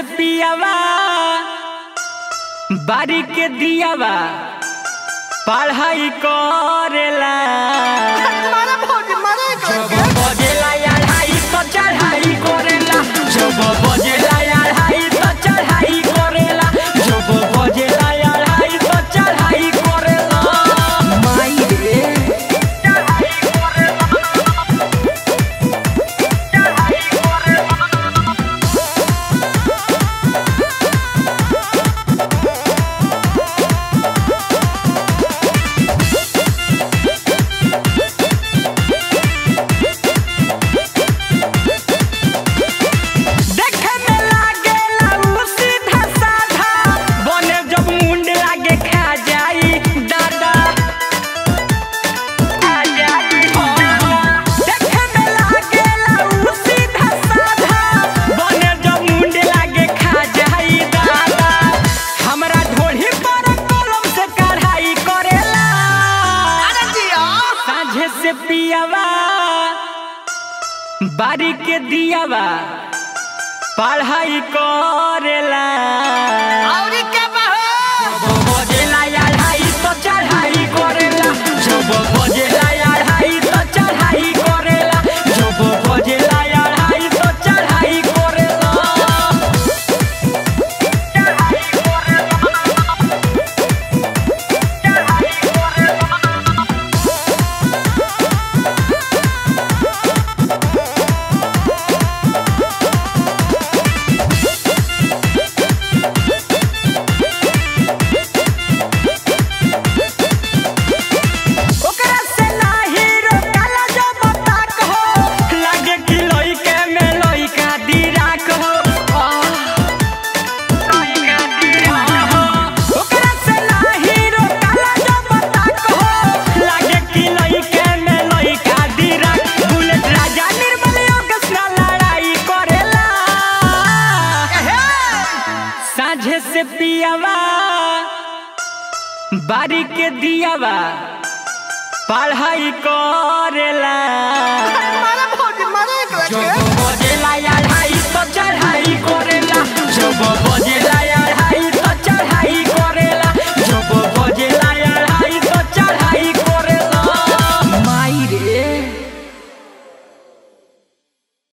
पियावा बारी के दियावा पढ़ाई करेला मारे भौजी मारे जब बजेला अढ़ाई तो चढ़ाई करेला जब बजेला अढ़ाई तो चढ़ाई करेला जब बजेला अढ़ाई तो चढ़ाई करेला माई रे चढ़ाई करेला चढ़ाई करेला देखे में लागेला उ सीधा साधा बने जब मुंड लागे खा जाई दादा खा जाई देखे में लागेला उ सीधा साधा बने जब मुंड लागे खा जाई दादा हमरा ढोढ़ी पर कलम से कढ़ाई करेला अरे जिया साझे से पियावा बारी के दियावा पढ़ाई करेला औरी के बहो बजेला अढ़ाई तो चढ़ाई करेला जब बजेला अढ़ाई तो चढ़ाई करेला जब बजेला अढ़ाई तो चढ़ाई करेला चढ़ाई करेला चढ़ाई करेला ओकरा से नाही रोकाला जो बताक हो लागे कि लइके में लइका दिराक हो लइका दिराक हो ओकरा से नाही रोकाला जो बताक हो लागे कि लइके में लइका दिराक बुलेट राजा निर्मल योगेश ना लड़ाई करेला साझे से पियावा बारी के दियावा पढ़ाई करेला मारे